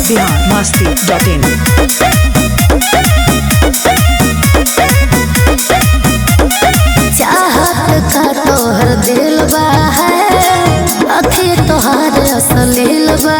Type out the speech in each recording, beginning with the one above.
Bihar Masti dot in चाहत का तोहर दिल बा है अखी तोहर असलील बा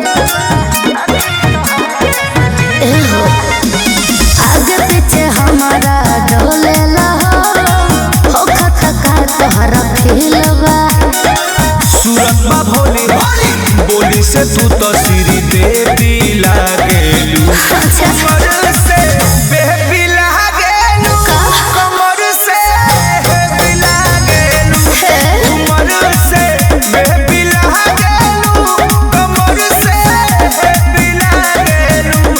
ए हो आगे पीछे हमारा डोले हो हो खत का तोहर फील बा सूरत बा भोली बोली से तू तो सिरी देवी लागेलू कमर से बेबी लागेलू कमर से बेबी लागेलू कमर से बेबी लागेलू कमर से बेबी लागेलू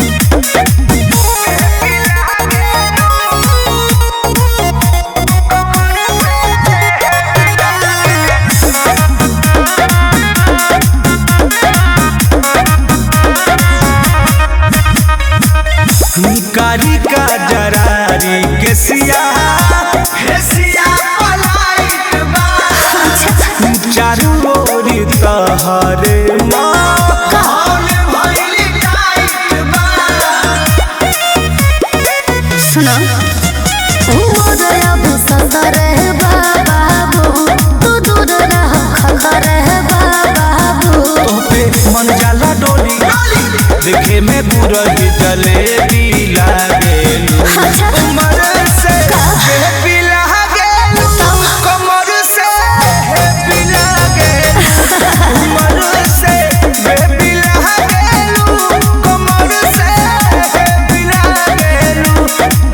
कारी का जरारी के सिया फेसिया पलाइत बा चारू ओरी तहरे माहौल भइल टाइट बा सुनो मोर अब सदर है बाबू तू दूर रह खखर है बाबू तोपे मन जाला डोली देखे में बुरही जलेबी लागेलू अच्छा कमर से बेबी लागेलू कमर से बेबी लागेलू कमर से बेबी लागेलू कमर से बेबी लागेलू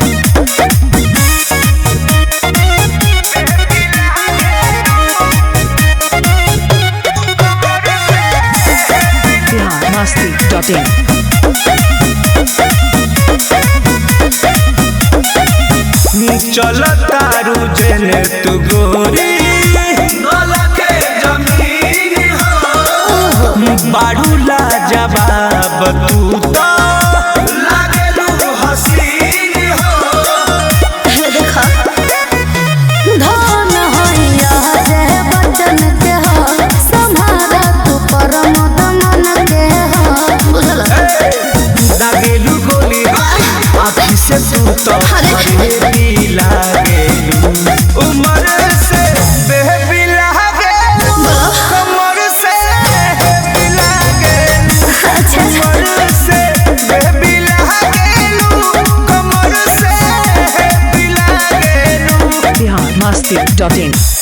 बिहार मस्ती डॉट इन चल तारू जने तू गोरी के जमीन हो बाड़ू ला जवाब तू तो लागेलू हसीन हो देखा धन होइया जे बचन के हो संभारा तू परम दमन के हो बुझल लागेलू गोली आँखी से तू तो हरेबी लागेलू उमर से बेबी लागेलू कमर से बेबी लागेलू अच्छा कमर से बेबी लागेलू कमर से बेबी लागेलू बिहार मस्ती डॉट इन